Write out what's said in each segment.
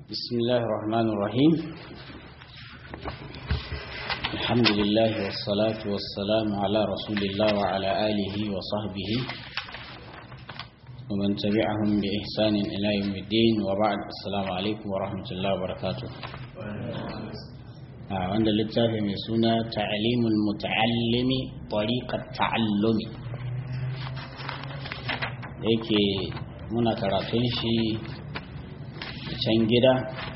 بسم الله الرحمن الرحيم الحمد لله والصلاة والسلام على رسول الله وعلى آله وصحبه ومن تبعهم بإحسان إلى يوم الدين وبعد السلام عليكم ورحمة الله وبركاته wanda littafi mai suna ta'alimul muta'allimi tariqat ta'allumi da yake muna karatun shi can gida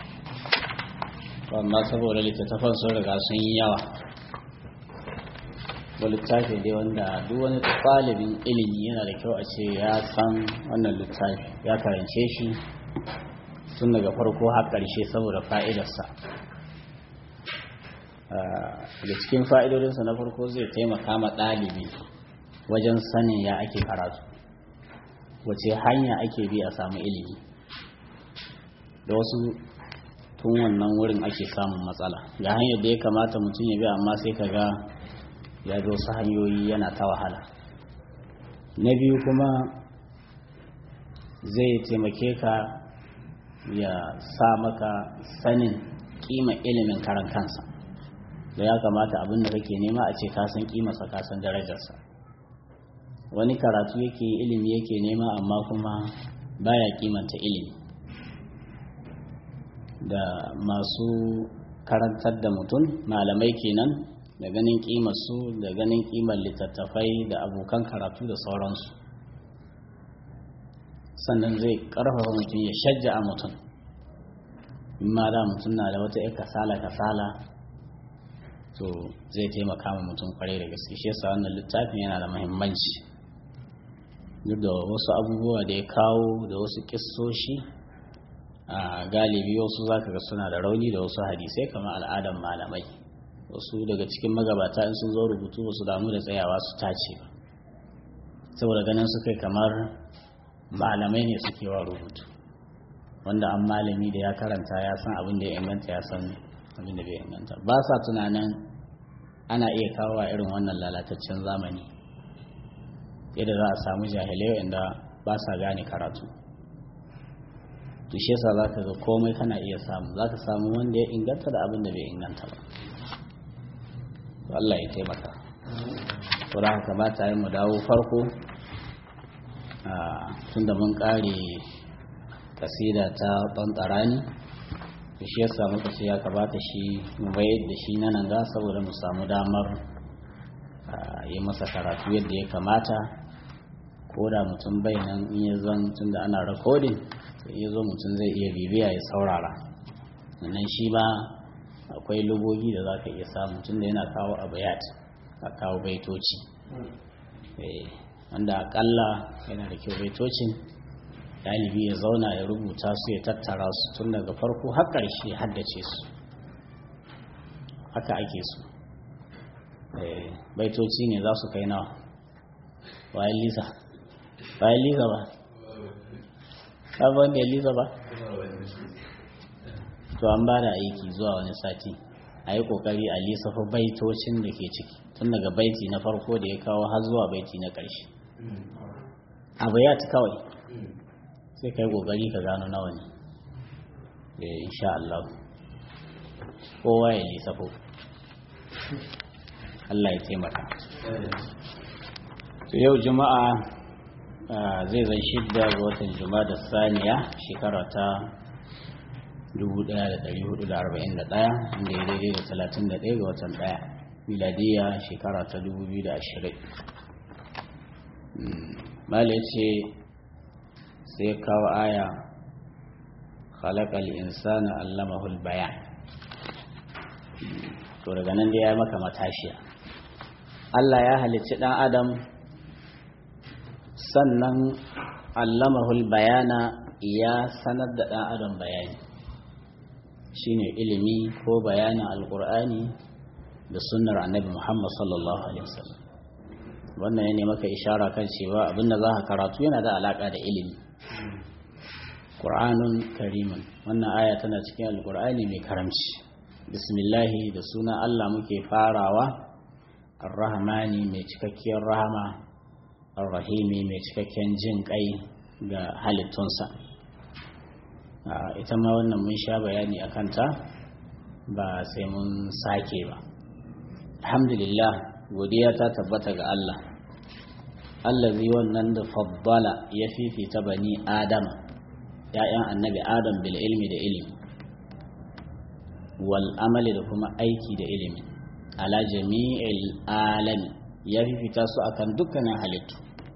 amma saboda littattafan sun riga sun yi yawa ba littafi dai wanda duk wani ɗalibin ilimi yana da kyau a ce ya san wannan littafi ya karance shi tun daga farko har ƙarshe saboda fa'idarsa da cikin fa'idodinsa na farko zai taimaka ma ɗalibi wajen sanin ya ake karatu wace hanya ake bi a samu ilimi da wasu tun wannan wurin ake samun matsala ga hanyar da ya kamata mutum ya bi amma sai ka ga ya bi wasu hanyoyi yana ta wahala na biyu kuma zai taimake ka ya sa maka sanin kima ilimin karan kansa da ya kamata abin da kake nema a ce ka san kimarsa ka san darajarsa wani karatu yake ilimi yake nema amma kuma baya kimanta ilimi da masu karantar da mutum malamai kenan da ganin kimarsu da ganin kimar littattafai da abokan karatu da sauransu sannan zai karfafa mutum ya shajja a mutum in ma da mutum na da wata ya kasala kasala to zai taimaka ma mutum kwarai da gaske shi yasa wannan littafin yana da muhimmanci duk da wasu abubuwa da ya kawo da wasu kissoshi a galibi wasu zaka ga suna da rauni da wasu hadisai kamar al'adar malamai wasu daga cikin magabata in sun zo rubutu wasu damu da tsayawa su tace ba saboda ganin su kai kamar malamai ne suke wa rubutu wanda an malami da ya karanta ya san abin da ya inganta ya san abin da bai inganta ba sa tunanin ana iya kawo a irin wannan lalataccen zamani yadda za a samu jahilai inda ba sa gane karatu to shi yasa za ka ga komai kana iya samu za ka samu wanda ya inganta da abin da bai inganta ba to Allah ya taimaka to da haka ba ta yi mu dawo farko tun da mun kare kasida ta ɓantarani to shi yasa muka ce ya kamata shi mu bayar da shi na nan ga saboda mu samu damar yi masa karatu yadda ya kamata ko da mutum bai nan in ya zan tun da ana rikodin ya zo mutum zai iya bibiya ya saurara sannan shi ba akwai lugogi da za ka iya samu tun da yana kawo abayat a kawo baitoci wanda akalla yana da kyau baitocin ɗalibi ya zauna ya rubuta su ya tattara su tun daga farko har ƙarshe haddace su haka ake su baitoci ne za su kai nawa bayan lisa bayan lisa ba sabon da lisa ba to an ba da aiki zuwa wani sati a yi kokari a lissafa baitocin da ke ciki tun daga baiti na farko da ya kawo har zuwa baiti na ƙarshe abu ya ta kawai sai ka yi kokari ka gano nawa ne insha Allah kowa ya lissafo Allah ya taimaka to yau juma'a zai zan shidda ga watan juma'a da saniya shekara ta 1441 inda ya daidai da 31 ga watan daya miladiya shekara ta 2020 mala ce sai kawo aya khalaqal insana allamahul bayan to daga nan dai ya maka matashiya Allah ya halicci dan adam sannan allamahul bayana ya sanar da ɗan adam bayani shine ilimi ko bayanin alkur'ani da sunnar annabi muhammad sallallahu alaihi wasallam wannan ya maka ishara kan cewa abinda za ka karatu yana da alaka da ilimi ƙur'anun karimun wannan aya tana cikin alkur'ani mai karamci bismillahi da sunan allah muke farawa ar-rahmani mai cikakkiyar rahama ar-rahimi mai cikakken jin kai ga halittunsa ita ma wannan mun sha bayani a kanta ba sai mun sake ba alhamdulillah godiya ta tabbata ga Allah allazi wannan da faddala ya fifita bani adama ya'yan annabi adam bil ilmi da ilimi wal amali da kuma aiki da ilimi ala jami'il alami ya fifita su akan dukkanin halittu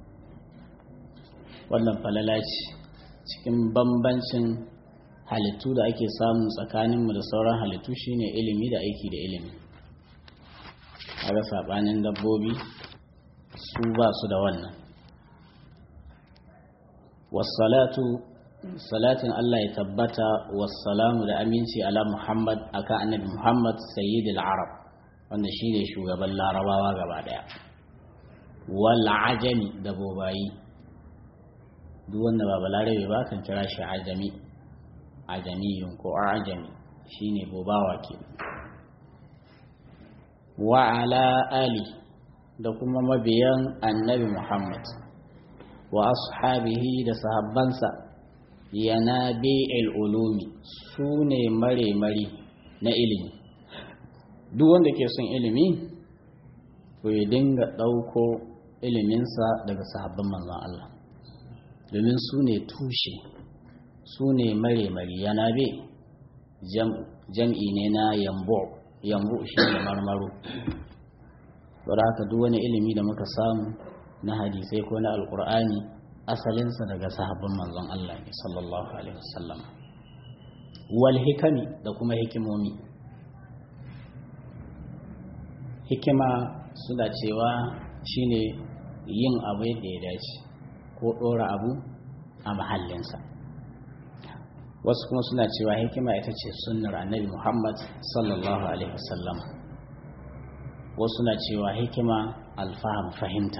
wannan falala ce cikin bambancin halittu da ake samu tsakaninmu da sauran halittu shine ilimi da aiki da ilimi ga saɓanin dabbobi su ba su da wannan wassalatu salatin Allah ya tabbata wassalamu da aminci ala Muhammad akan annabi Muhammad sayyidul arab wanda shine shugaban larabawa gaba daya wal ajami da bobayi duk wanda ba balarabe ba kan kira shi ajami ajamiyun ko ajami shine bobawa ke wa ala ali da kuma mabiyan annabi Muhammad wa ashabihi da sahabbansa yanabi'il ulumi su ne mare-mari na ilimi duk wanda ke son ilimi to ya dinga ɗauko iliminsa daga sahabban manzon Allah domin su ne tushe su ne mare-mari yanabe jam'i ne na yambo yambo shi ne marmaro wadda haka duk wani ilimi da muka samu na hadisai ko na alkur'ani asalinsa daga sahabban manzon Allah ne sallallahu alaihi wasallam wal hikami da kuma hikimomi hikima suna cewa shine yin abu yadda ya dace ko ɗora abu a mahallinsa wasu kuma suna cewa hikima ita ce sunnar annabi muhammad sallallahu alaihi wasallam wasu na cewa hikima alfaham fahimta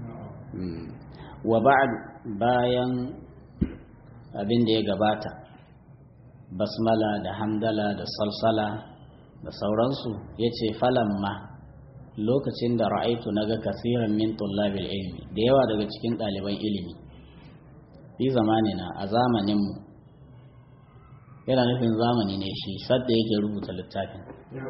wa ba'd bayan abin da ya gabata basmala da hamdala da salsala da sauransu ya ce falamma lokacin da ra'aitu na ga kasiran min tullabil ilmi da yawa daga cikin ɗaliban ilimi fi zamanina a zamaninmu yana nufin zamani ne shi sadda yake rubuta littafin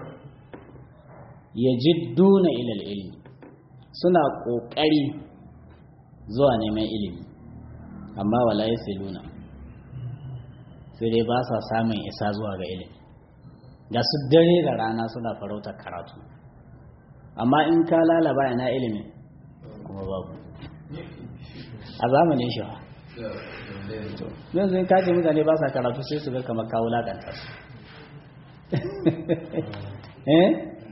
ya jidduna ilal ilmi suna ƙoƙari zuwa neman ilimi amma wala ya siluna sai dai ba sa samun isa zuwa ga ilimi da su dare da rana suna farautar karatu amma in ka lalaba ina ilimin kuma babu a zamanin shi ba yanzu in kace mutane ba sa karatu sai su ga kamar kawo lakanta su eh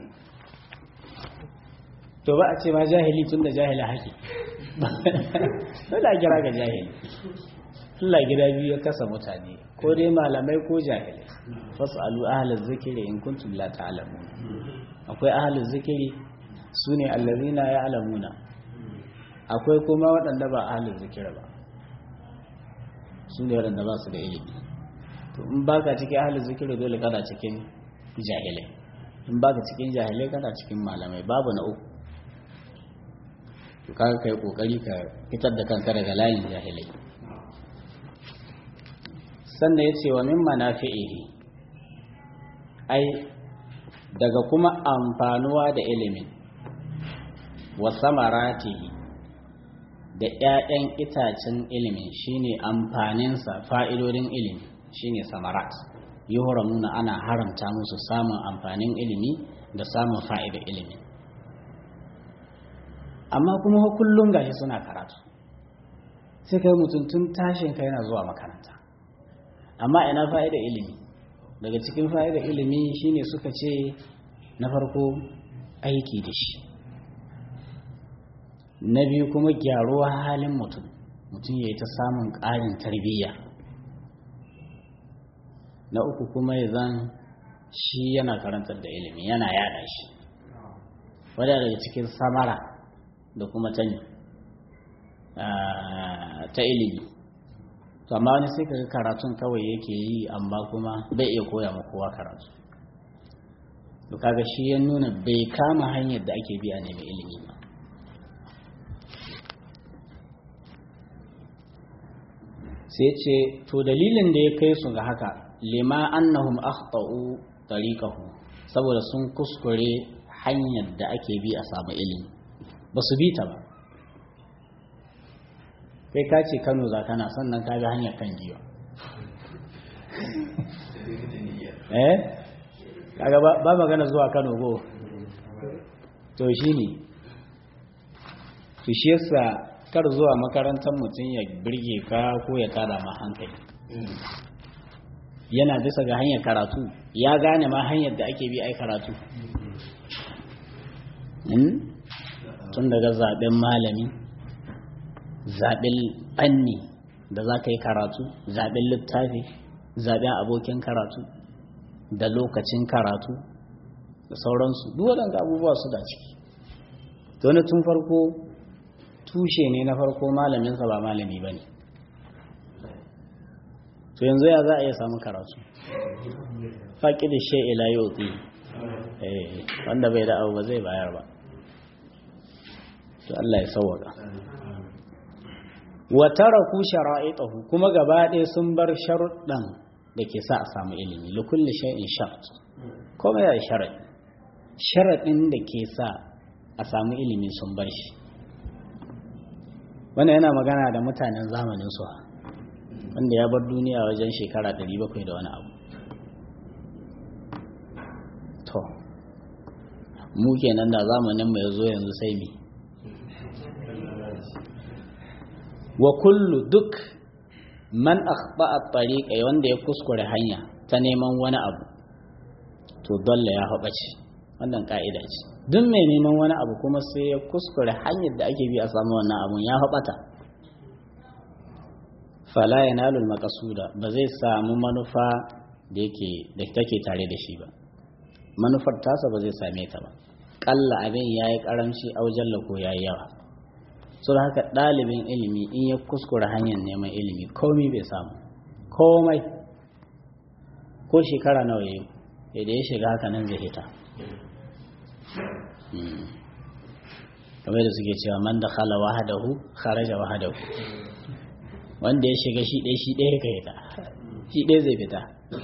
to ba a ce ma jahili tun da jahila haƙi dole a kira ga jahili Allah gida biyu ya kasa mutane ko dai malamai ko jahilai fasalu ahlaz zikri in kuntum la ta'lamun akwai ahlaz zikri sune allazina ya'lamuna akwai kuma waɗanda ba ahlaz zikri ba sune waɗanda ba su da ilimi to in baka cikin ahlaz zikri dole kana cikin jahilai in baka cikin jahilai kana cikin malamai babu na uku to kaga kai kokari ka fitar da kanka daga layin jahilai sannan ya ce wa min manafi'ihi ai daga kuma amfanuwa da ilimin wa samaratihi da 'ya'yan itacen ilimin shine amfaninsa fa'idodin ilimi shine samarat yuhramuna ana haramta musu samun amfanin ilimi da samun fa'idar ilimi amma kuma kullum gashi suna karatu sai kai mutum tun tashin ka yana zuwa makaranta amma ina fa'ida ilimi daga cikin fa'ida ilimi shine suka ce na farko aiki da shi na biyu kuma gyaruwa halin mutum mutum ya yi ta samun ƙarin tarbiyya na uku kuma ya zan shi yana karantar da ilimi yana yada shi wadda daga cikin samara da kuma tani ta ilimi to amma wani sai kaga karatun kawai yake yi amma kuma bai iya koya ma kowa karatu to kaga shi ya nuna bai kama hanyar da ake biya ne mai ilimi ba sai sai ce to dalilin da ya kai su ga haka lima annahum akhtau tariqahu saboda sun kuskure hanyar da ake bi a samu ilimi ba su bi ta ba kai ka ce Kano za kana sannan ka ga hanyar kan giwa eh kaga ba magana zuwa Kano go to shine to shi yasa kar zuwa makarantar mutum ya birge ka ko ya tada ma hankali yana bisa ga hanyar karatu ya gane ma hanyar da ake bi ai karatu tun daga zaben malami zaben fanni da za ka yi karatu zaben littafi zaben abokin karatu da lokacin karatu da sauransu duk waɗanda abubuwa su da ciki to tun farko tushe ne na farko malaminsa ba malami ba ne to yanzu ya za a iya samu karatu faƙi da she ila yau wanda bai da abu ba zai bayar ba to Allah ya sauwaka wa taraku shara'itahu kuma gaba ɗaya sun bar sharuɗan da ke sa a samu ilimi li kulli shay'in shart kuma ya sharadi sharadin da ke sa a samu ilimi sun bar shi wannan yana magana da mutanen zamanin su wanda ya bar duniya wajen shekara 700 da wani abu to mu kenan da zamanin mai zo yanzu sai mi wa kullu duk man akhba at-tariqa wanda ya kuskure hanya ta neman wani abu to dalla ya haɓace wannan ka'ida ce duk mai neman wani abu kuma sai ya kuskure hanyar da ake bi a samu wannan abun ya haɓata fala yanalul maqsuda ba zai samu manufa da yake da take tare da shi ba manufar tasa ba zai same ta ba kalla abin yayi karamci aujalla ko yayi yawa so da haka ɗalibin ilimi in ya kuskura hanyar neman ilimi komai bai samu komai ko shekara nawa ya yi da ya shiga haka nan zai hita kamar da suke cewa man da khala wahadahu kharaja wahadahu wanda ya shiga shi ɗaya shi ɗaya ka hita shi ɗaya zai fita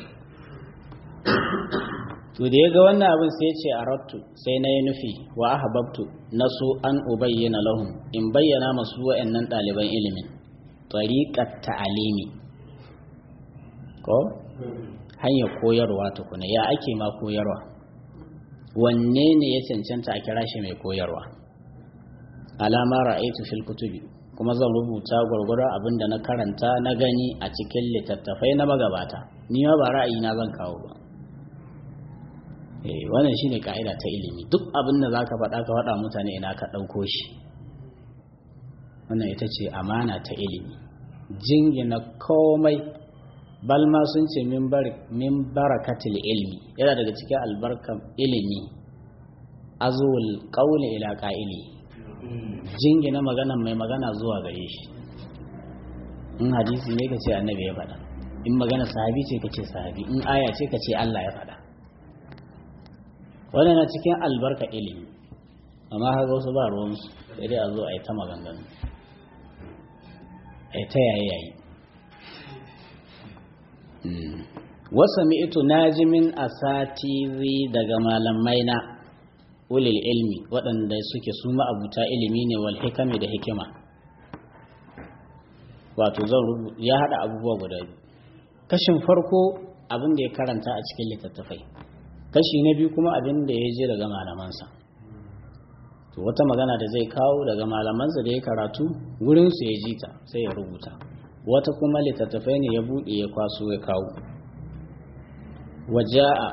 to da ya ga wannan abin sai ce a rattu sai na yi nufi wa ahbabtu na so an ubayyana lahum in bayyana masu wa'annan ɗaliban ilimin tariqat ta'alimi ko hanyar koyarwa tukuna ya ake ma koyarwa wanne ne ya cancanta a kira shi mai koyarwa alama ra'aitu fil kutubi kuma zan rubuta gwargwaron abin da na karanta na gani a cikin littattafai na magabata ni ma ba ra'ayi na zan kawo ba wannan shine ka'ida ta ilimi duk abin da zaka faɗa ka faɗa mutane ina ka ɗauko shi wannan ita ce amana ta ilimi jingina komai balma sun ce min barakatil ilmi yana daga cikin albarkar ilimi azul qawli ila qa'ili jingina magana mai magana zuwa gare shi in hadisi ne ka ce annabi ya faɗa in magana sahabi ce ka ce sahabi in aya ce ka ce Allah ya faɗa wannan na cikin albarka ilimi amma haka wasu ba ruwansu sai dai a zo a yi ta maganganu a yi ta yayi yayi wasa mi'itu najimin asatiri daga malamai na ulil ilmi waɗanda suke su ma'abuta ilimi ne wal hikami da hikima wato zan rubuta ya haɗa abubuwa guda biyu kashin farko abin da ya karanta a cikin littattafai kashi na biyu kuma abin da ya je daga malamansa to wata magana da zai kawo daga malamansa da ya karatu wurinsu ya ji ta sai ya rubuta wata kuma littattafai ne ya buɗe ya kwaso ya kawo waja'a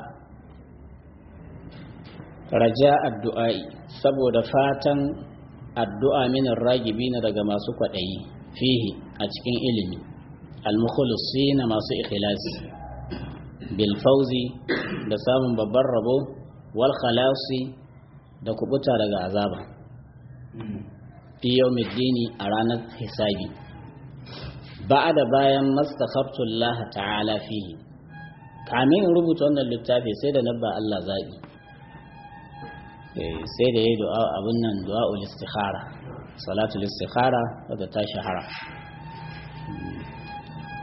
raja addu'a'i saboda fatan addu'a minin ragibi na daga masu kwaɗayi fihi a cikin ilimi al-mukhulisi na masu ikhlasi bilfauzi da samun babban rabo wal khalasi da kubuta daga azaba fi yawmiddini a ranar hisabi da bayan mastakhabtullah ta'ala fihi kamin in rubuta wannan littafi sai da nabba Allah zabi sai da yayi du'a abun nan du'aul istikhara salatul istikhara wadda ta shahara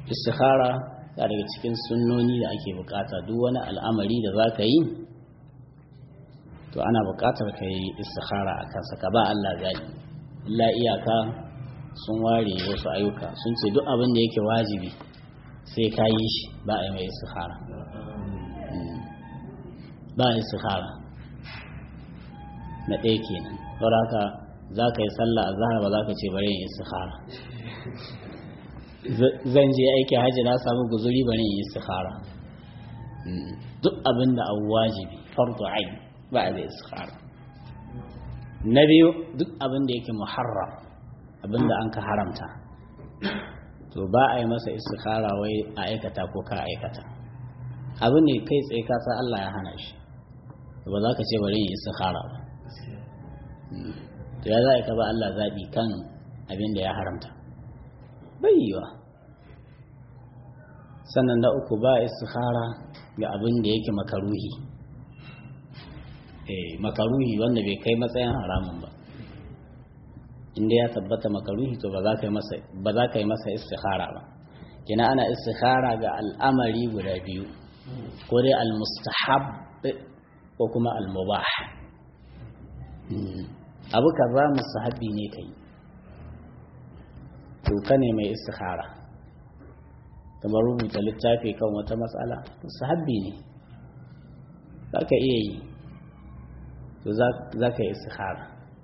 istikhara ya daga cikin sunnoni da ake bukata duk wani al'amari da za ka yi to ana bukatar ka yi istikhara a kansa ka ba Allah zaɓi illa iyaka sun ware wasu ayyuka sun ce duk abin da yake wajibi sai ka yi shi ba a yi mai istikhara ba a istikhara na ɗaya kenan don haka za ka yi sallah a zahar ba za ka ce bari yin istikhara zan je aiki hajji na samu guzuri bari yin istikhara duk abin da abu wajibi fardu ain ba a da istikhara na biyu duk abin da yake muharram abin da an ka haramta to ba a yi masa istikhara wai a aikata ko ka aikata abu ne kai tsaye ka san Allah ya hana shi ba za ka ce bari yin istikhara ba to ya za ka ba Allah zaɓi kan abin da ya haramta bai yiwa sannan na uku ba istikhara ga abin da yake makaruhi eh makaruhi wanda bai kai matsayin haramun ba inda ya tabbata makaruhi to ba za ka yi masa ba za ka yi masa istikhara ba kina ana istikhara ga al'amari guda biyu ko dai al-mustahab ko kuma al-mubah abu kaza mustahabi ne kai to ka ne mai istikhara kamar rubuta littafi kan wata matsala mustahabi ne za ka iya yi to za ka yi istikhara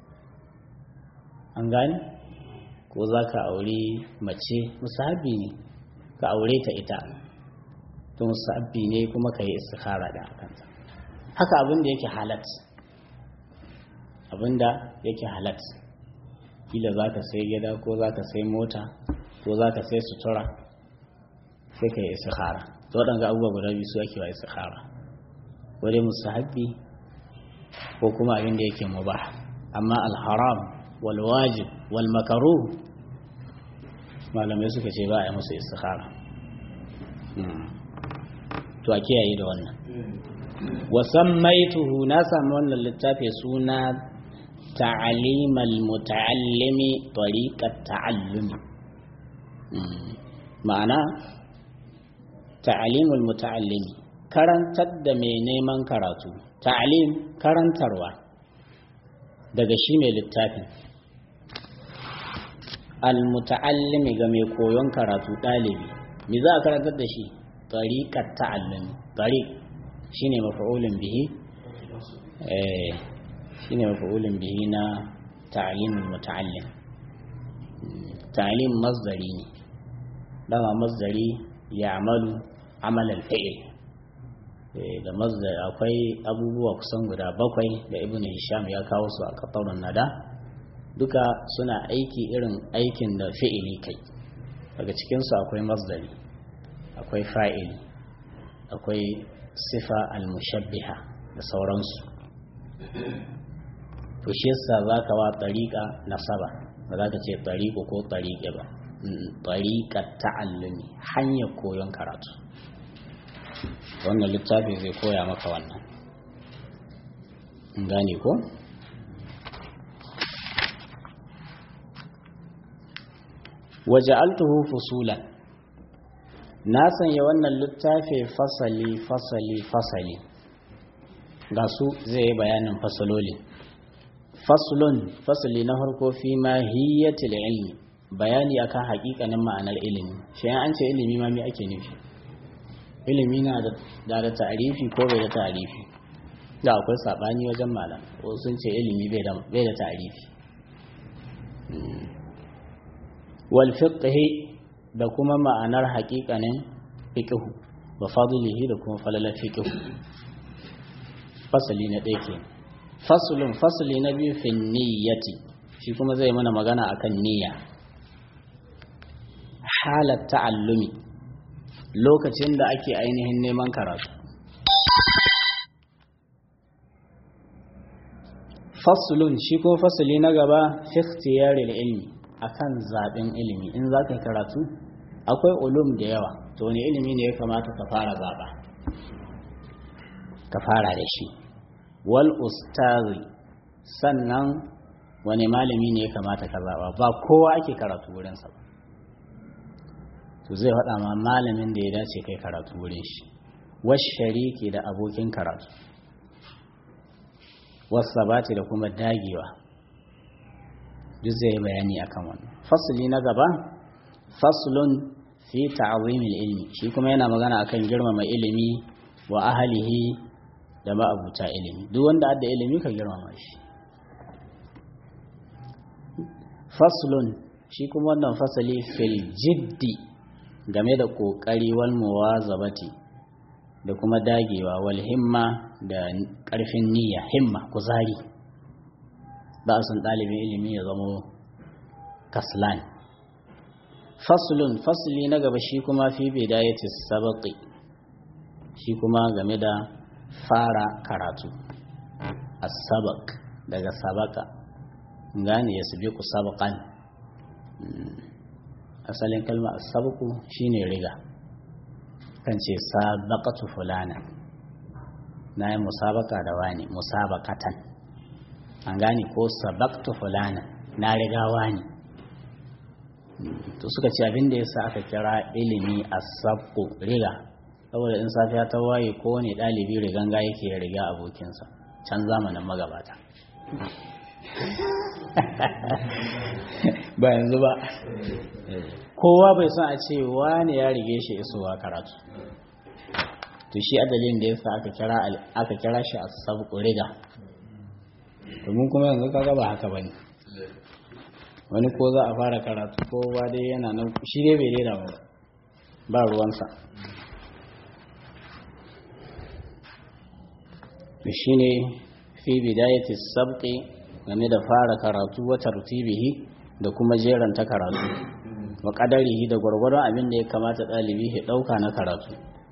an gani ko za ka aure mace musahabi ne ka aure ta ita to musahabi ne kuma ka yi istikhara da akanta haka abin da yake halat abin da yake halat kila za ka sai gida ko za ka sai mota ko za ka sai sutura sai ka yi istikhara to waɗanda abubuwa guda biyu su ake wa istikhara ko dai musahabi ko kuma abin da yake mubah amma alharam wal wajib wal makaruh malamai suka ce ba a yi musu istikhara to a kiyaye da wannan wasan maituhu na sami wannan littafi suna ta'alimal muta'allimi tariqat ta'allumi ma'ana ta'alimul muta'allimi karantar da mai neman karatu ta'alim karantarwa daga shi mai littafin al-muta'allimi ga mai koyon karatu ɗalibi me za a karantar da shi tariqat ta'allumi tariq shine maf'ulun bihi eh shine maf'ulun bihi na ta'limul muta'allim ta'lim masdari ne dama masdari ya'malu amal al-fi'l da masdar akwai abubuwa kusan guda bakwai da ibnu hisham ya kawo su a kafarun nada duka suna aiki irin aikin da fi'ili kai daga cikinsu akwai masdari akwai fa'ili akwai sifa al-mushabbiha da sauransu to shi yasa zaka wa tariqa nasaba ba za ka ce tariqo ko tariqe ba tariqa ta'allumi hanyar koyon karatu wannan littafi zai koya maka wannan gane ko waja'altuhu fusulan na sanya wannan littafi fasali fasali fasali ga su zai yi bayanin fasalolin faslun fasali na farko fi mahiyyatil ilmi bayani akan hakikanin ma'anar ilimi shi an ce ilimi ma me ake nufi ilimi na da da ta'arifi ko bai da ta'arifi da akwai sabani wajen malam ko sun ce ilimi bai da bai da ta'arifi wal fiqh da kuma ma'anar haƙiƙanin fiqh wa fadlihi da kuma falalar fiqh fasali na ɗaya ke faslun fasali na biyu fi niyyati shi kuma zai mana magana akan niyya halat ta'allumi lokacin da ake ainihin neman karatu faslun shi ko fasali na gaba fi ikhtiyaril ilmi akan zaben ilimi in za ka karatu akwai ulum da yawa to wani ilimi ne ya kamata ka fara zaba ka fara da shi wal ustazi sannan wani malami ne ya kamata ka zaba ba kowa ake karatu wurinsa ba to zai faɗa ma malamin da ya dace kai karatu wurin shi wasu shariki da abokin karatu wasu sabati da kuma dagewa duk zai bayani akan wannan fasuli na gaba faslun fi ta'azimil ilmi shi kuma yana magana akan girmama ilimi wa ahlihi da ma'abuta ilimi duk wanda adda ilimi ka girmama shi faslun shi kuma wannan fasali fil jiddi game da kokari wal muwazabati da kuma dagewa wal himma da karfin niyya himma kuzari ba sun ɗalibin ilimi ya zamo kaslan faslun fasli na gaba shi kuma fi bidayati sabaqi shi kuma game da fara karatu as-sabaq daga sabaka gane ya sabiqu sabaqan asalin kalma as-sabqu shine riga kan ce sabaqatu fulana na yi musabaka da wani musabakatan an gane ko sabaqtu fulana na riga wani to suka ce abin da yasa aka kira ilimi as-sabqu riga saboda in safiya ta waye ko ne dalibi riganga yake ya riga abokinsa can zamanin magabata ba yanzu ba kowa bai son a ce wani ya rige shi isowa karatu to shi adalin da yasa aka kira aka kira shi as-sabqu riga domin kuma yanzu kaga ba haka bane wani ko za a fara karatu ko ba dai yana nan shi dai bai rera ba ba ruwansa shi ne fi bidayati sabqi game da fara karatu wa tartibihi da kuma jeranta karatu wa qadarihi da gwargwaron abin da ya kamata dalibi ya dauka na karatu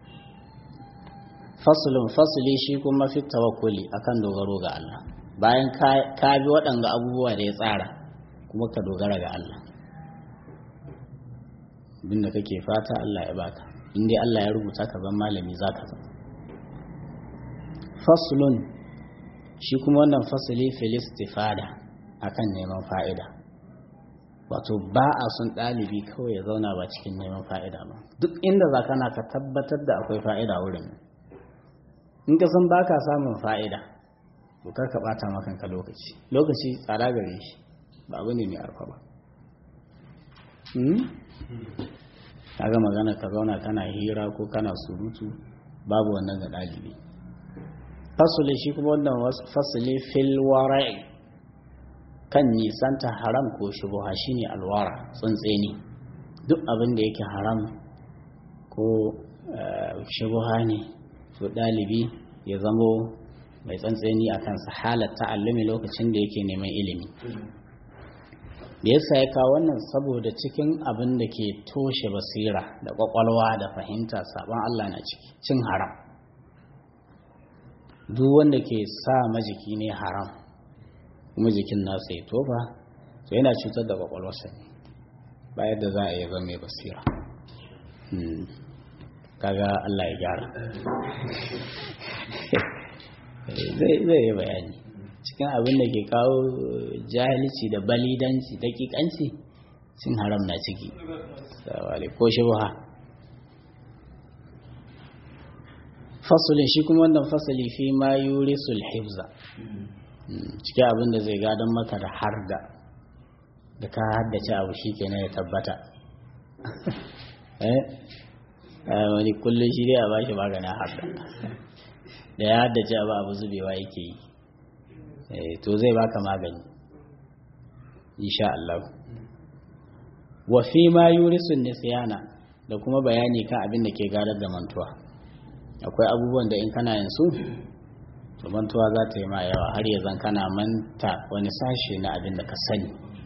faslun fasli shi kuma fi tawakkuli akan dogaro ga Allah bayan ka bi waɗanga abubuwa da ya tsara kuma ka dogara ga Allah abinda kake fata Allah ya baka in dai Allah ya rubuta ka zan malami zaka zama faslun shi kuma wannan fasali filistifada akan neman fa'ida wato ba a sun ɗalibi kawai ya zauna ba cikin neman fa'ida ba duk inda za kana ka tabbatar da akwai fa'ida wurin in ka san baka samun fa'ida bukar ka ɓata makanka lokaci lokaci tsada gare shi ba abu ne mai arfa ba kaga magana ka zauna kana hira ko kana surutu babu wannan ga ɗalibi fasuli shi kuma wannan fasuli fil wara'i kan nisanta haram ko shubuha shine alwara tsuntseni duk abin da yake haram ko shubuha ne to ɗalibi ya zamo mai tsantseni a kansa halar ta'allumi lokacin da yake neman ilimi da yasa ya kawo wannan saboda cikin abin da ke toshe basira da kwakwalwa da fahimta sabon Allah na ciki cin haram duk wanda ke sa majiki ne haram kuma jikin nasa ya tofa to yana cutar da kwakwalwarsa ne ba yadda za a yi zama mai basira kaga Allah ya gyara zai yi bayani cikin abin da ke kawo jahilci da balidanci dakikanci cin haram na ciki ko shubha fasulin shi kuma wannan fasali fi ma yuri sulhibza cikin abin da zai gadon maka da har da da ka haddace abu shi ke ya tabbata wani kullum shi dai a bashi maganin har da da ya haddace abu abu zubewa yake yi to zai baka magani insha Allah wa fi ma yurisun nisyana da kuma bayani kan abin da ke gadar da mantuwa akwai abubuwan da in kana yin su to mantuwa za ta yi ma yawa har ya zan kana manta wani sashe na abin da ka sani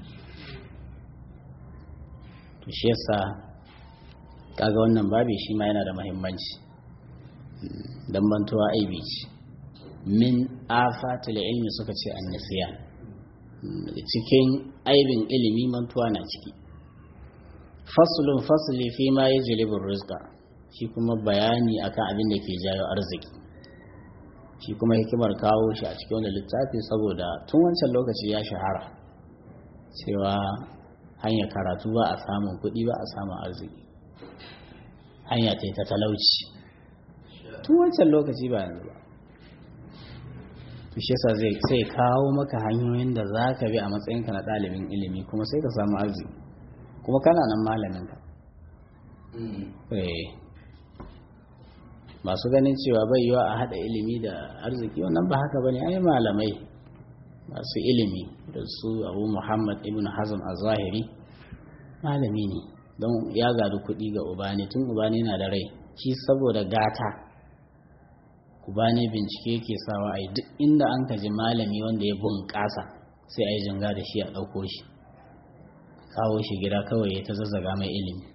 to shi yasa kaga wannan babi shi ma yana da muhimmanci dan mantuwa aibi ce min afatul ilmi suka ce annasiya cikin aibin ilimi mantuwa na ciki faslun fasli fi ma yajlibu rizqa shi kuma bayani akan abin da ke jayo arziki shi kuma hikimar kawo shi a cikin wani littafi saboda tun wancan lokaci ya shahara cewa hanyar karatu ba a samun kuɗi ba a samun arziki hanya ta ta talauci tun wancan lokaci ba yanzu ba to shi yasa zai sai kawo maka hanyoyin da za ka bi a matsayinka na ɗalibin ilimi kuma sai ka samu arziki kuma kana nan malaminka masu ganin cewa bai yiwa a haɗa ilimi da arziki wannan ba haka bane ai malamai masu ilimi da su abu muhammad ibn hazm a zahiri malami ne don ya gadu kuɗi ga ubani tun ubani na da rai shi saboda gata ubani bincike ke sawa a duk inda an kaji malami wanda ya bunƙasa sai a yi jinga da shi a ɗauko shi kawo shi gida kawai ya ta zazzaga mai ilimi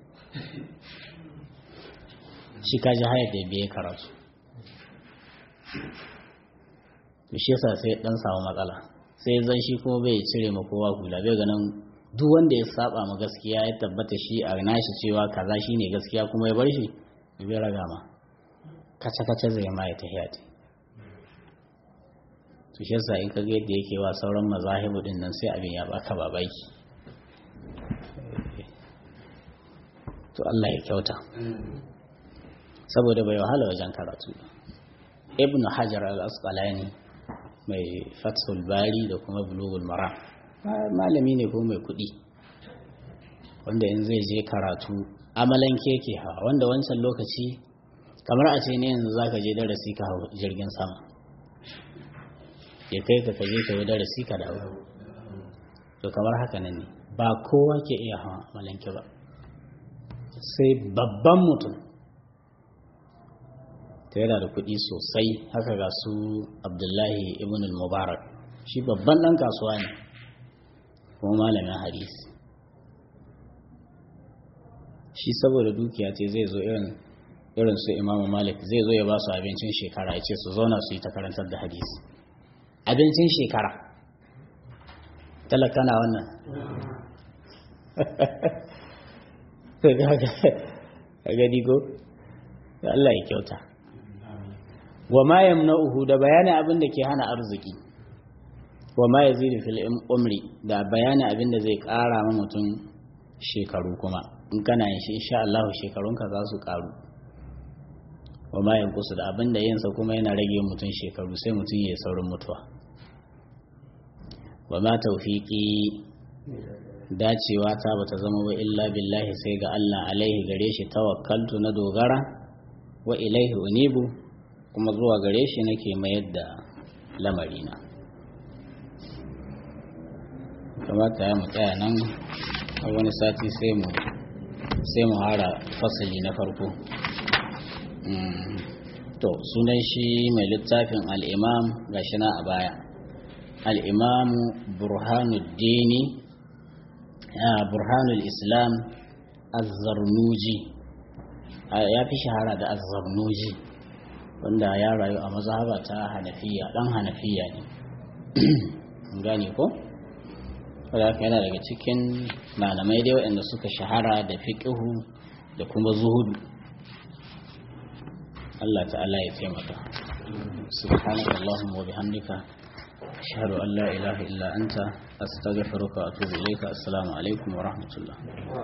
shi kaji hayar da biye karatu to shi yasa sai dan samu matsala sai zan shi kuma bai cire ma kowa hula bai ganin duk wanda ya saba ma gaskiya ya tabbata shi a nashi cewa kaza shine gaskiya kuma ya bar shi bai raga ma kace kace zai ma ya tahiya ta to shi yasa in ka ga yadda yake wa sauran mazahibu din nan sai abin ya baka babaki to Allah ya kyauta saboda bai wahala wajen karatu ibn hajar al-asqalani mai fathul bari da kuma bulugul mara malami ne ko mai kudi wanda in zai je karatu amalan keke ha wanda wancan lokaci kamar a ce ne yanzu zaka je darasi ka hau jirgin sama ya kai ka kaje ka yi darasi ka dawo to kamar haka nan ne ba kowa ke iya hawa amalanke ba sai babban mutum ta yana da kuɗi sosai haka ga su abdullahi ibn al-mubarak shi babban ɗan kasuwa ne kuma malamin hadisi shi saboda dukiya ce zai zo irin irin su imamu malik zai zo ya ba su abincin shekara ya ce su zauna su yi ta karantar da hadisi abincin shekara talaka na wannan ga gadi ko Allah ya kyauta wa ma yamna'uhu da bayanin abin da ke hana arziki wa ma yazidu fil umri da bayanin abin da zai ƙara ma mutum shekaru kuma in kana yin shi insha Allah shekarunka za su ƙaru wa ma yankusu da abin da yinsa kuma yana rage mutum shekaru sai mutum ya saurin mutuwa wa ma tawfiqi dacewa ta bata zama ba illa billahi sai ga Allah alaihi gare shi tawakkaltu na dogara wa ilaihi unibu kuma zuwa gare shi nake mayar da lamarina kamata ya mu tsaya nan a wani sati sai mu sai mu hara fasali na farko to sunan shi mai littafin al'imam gashi na a baya al'imamu burhanuddini burhanul islam azzarnuji ya fi shahara da azzarnuji wanda ya rayu a mazhaba ta hanafiya dan hanafiya ne gane ko wadda yana daga cikin malamai dai waɗanda suka shahara da fiƙihu da kuma zuhudu Allah ta'ala ya taimaka subhanaka allahumma wa bihamdika ashhadu an la ilaha illa anta astaghfiruka wa atubu ilayka assalamu alaikum wa rahmatullah